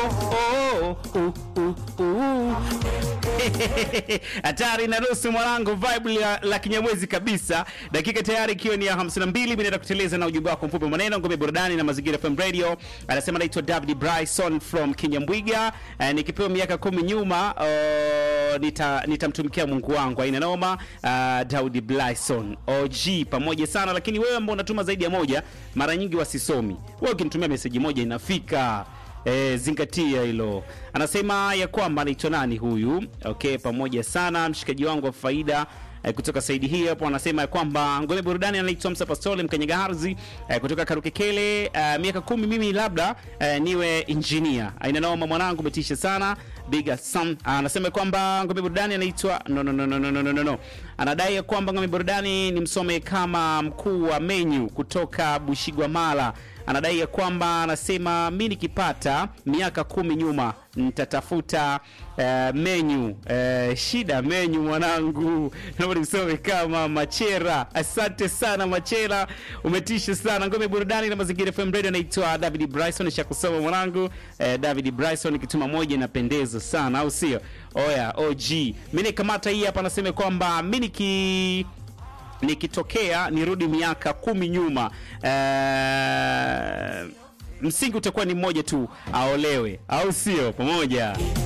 oh, uh, uh, uh. hatari na nusu mwanangu, vibe la, la kinyamwezi kabisa. Dakika tayari ikiwa ni ya 52, mimi naenda kuteleza na ujumbe wako mfupi maneno ngome burudani na mazingira FM Radio. Anasema naitwa David Bryson from Kinyambwiga. Uh, nikipewa miaka kumi nyuma uh, nita nitamtumikia Mungu wangu, aina noma. Uh, Daudi Bryson OG pamoja sana, lakini wewe ambao unatuma zaidi ya moja, mara nyingi wasisomi. Wewe ukinitumia meseji moja inafika. E, zingatia hilo. Anasema ya kwamba anaitwa nani huyu? Okay, pamoja sana mshikaji wangu wa faida e, kutoka saidi hii hapo. Anasema ya kwamba ngome burudani anaitwa Msa Pastole Mkanyaga Harzi e, kutoka Karukekele. E, miaka kumi mimi labda e, niwe engineer. Aina noma mwanangu, umetisha sana. Big Sam anasema kwamba ngome burudani anaitwa no, no, no, no, no, no, no, no. Anadai ya kwamba ngome burudani ni msome kama mkuu wa menu kutoka Bushigwamala anadai ya kwamba anasema mi nikipata miaka kumi nyuma nitatafuta uh, menyu uh, shida menyu mwanangu, naomba nisome kama Machera. Asante sana Machera, umetisha sana. Ngome burudani na mazingira FM Radio, anaitwa David Bryson, shakusoma mwanangu. Uh, David Bryson, kituma moja inapendeza sana, au sio? Oya OG, mi nikamata hii hapa, anasema kwamba mi niki nikitokea nirudi miaka kumi nyuma uh, msingi utakuwa ni mmoja tu, aolewe, au sio? Pamoja